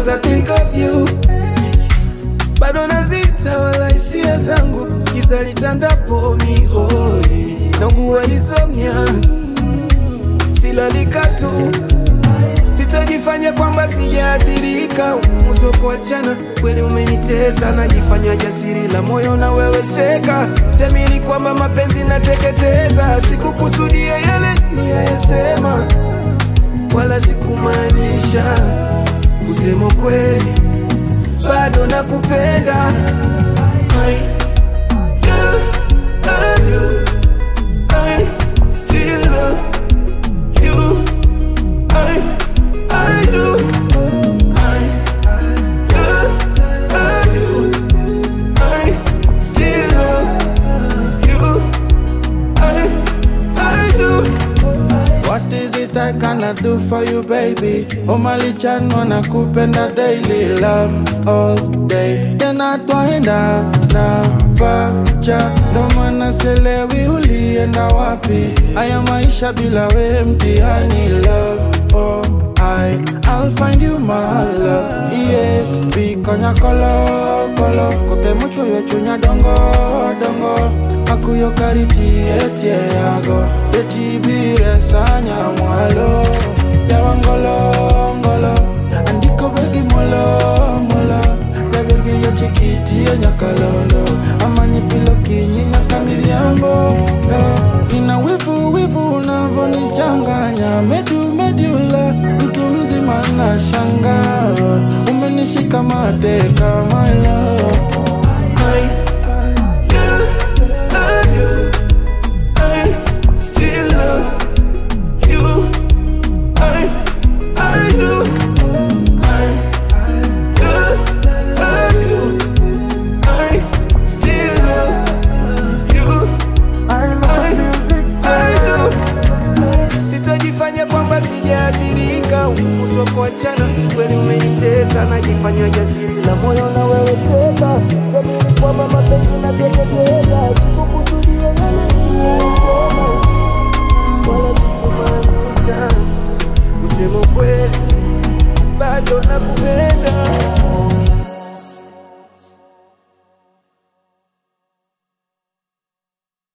cause I think of you bado nazita wala hisia zangu giza litandapo mihoi naugua insomnia silalika tu sitajifanya kwamba sijaathirika uso kuachana kweli umenitesa najifanya jasiri la moyo na wewe seka semini kwamba mapenzi nateketeza sikukusudia yale niyayesema wala sikumaanisha kusema kweli bado nakupenda I do love you. I still love you. I, I do. I do love you. I still love you. I, I do. What is it I cannot do for you baby? Omalichan wanakupenda daily love all day tena twaenda na pacha ndo maana selewi ulienda wapi haya maisha bila we mtihani love oh I I'll find you my love yeah bikonya kolo kolo kote mucho yo chunya dongo dongo akuyo kariti etie yago etibire sanya mwalo yawangolo ngolo andiko begi molo molo kabirgi yo chikiti ya nyakalondo amanyi pilo kinyi nyaka midhiambo eh. ina wivu wivu unavonichanganya medu medula mtu mzima na shanga umenishika mateka my love I do love you. I still love you. I, I do. I do love you. I still love you. I, I do. Sitajifanya kwamba sijaathirika, uso kuachana kweli umenitesa, najifanya jasiri la moyo na wewe tena, jamini kwamba mapenzi nateketeza, sikukusudia yale niliyosema, wala sikumaanisha kusema kweli, bado nakupenda.